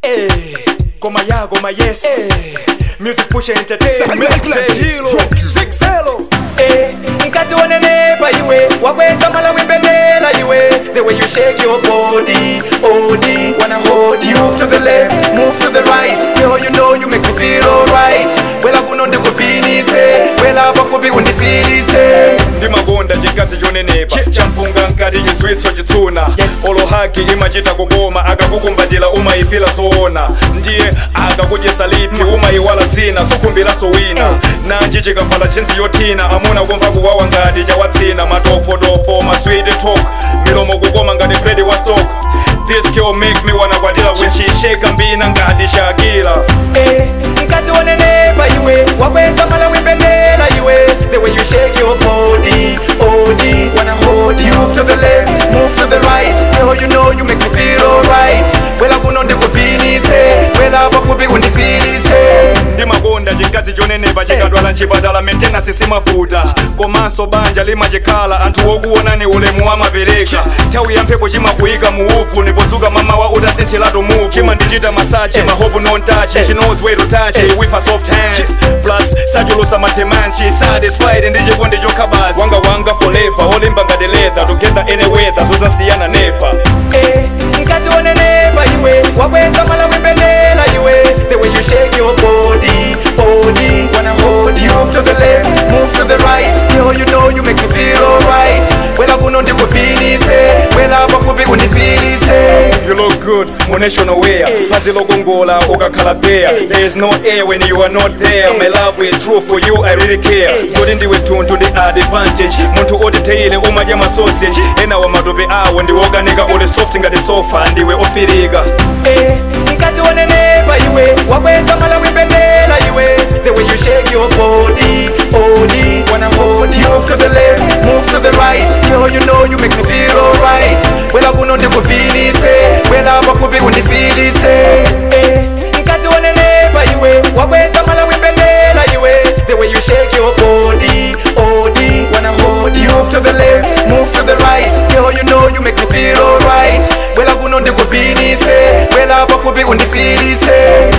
Eh, Goma ya goma yes Music push entertainment Latino. Six Hello Eh, nkazi wanenepa iwe wakweza mala wimbendela iwe The way you shake your body, body Wanna hold you Move to the left, move to the right Yo, you know you make me feel alright Wela kuno ndikufinite Wela pafupi undifilite ndimakonda chikazi chonenepa champunga nkati chizwitso chitsuna Yes. olohaki imachita kukoma akakukumbatira umayifila zoona ndiye akakudyesa lipi umayiwala dzina sukhumbiraso wina nanji chikavala chenzi yothina amuna kumva kuwawa ngati chawatsina matofotofo maswiti talk milomo kukoma ngati bredi wa stock this girl make me wanna kwadila when she shake mbina ngati shakira eh, mkazi wanenepa iwe wakweza mala wimbendela iwe the way you shake your body body wanna hold you move to the left move to the right yo you know you make me feel alright wela kuno ndikufinite wela pafupi undifilite ndimakonda chikazi chonenepa chikadwala mchipatala maintenance simavuta komanso banja limachikhala anthu okuonani ulemu amapereka nthawi ya mphepo chimakuyika mu uvu nipodzuka mamawa utasinthiratu muvu chimandichita masache mahope non-touch she knows where to touch it with her soft hands plus sachulusa matemans she satisfied ndi chikondi chokhabazi wanga wanga forever olimba ngati leather together any weather zosasiyana never eh, mkazi wanenepa iwe wakweza mala wimbendela iwe the way you shake your body body wanna hold you move to the left move to the right yo you know you make me feel alright wela kuno ndikufinite wela pafupi undifilite you look good mu national wear phazi lokongola ukakhala bare there is no air when you are not there my love is true for you i really care zoti ndiwe thunthu ndi advantage munthu otitheyile umadya masausage ena wa matope awo ndiwokanika uli soft ngati sofa ndiwe ofirika eh, mkazi wanenepa iwe wakweza mala wimbendela iwe the way you shake your body body wanna hold you move to the left move to the right yo you know you make me feel alright wela kuno ndikufinite wela pafupi undifilite eh, mkazi wanenepa iwe wakweza mala wimbendela iwe the way you shake your body body wanna hold you move to the left move to the right yo you know you make me feel alright wela kuno ndikufinite wela pafupi undifilite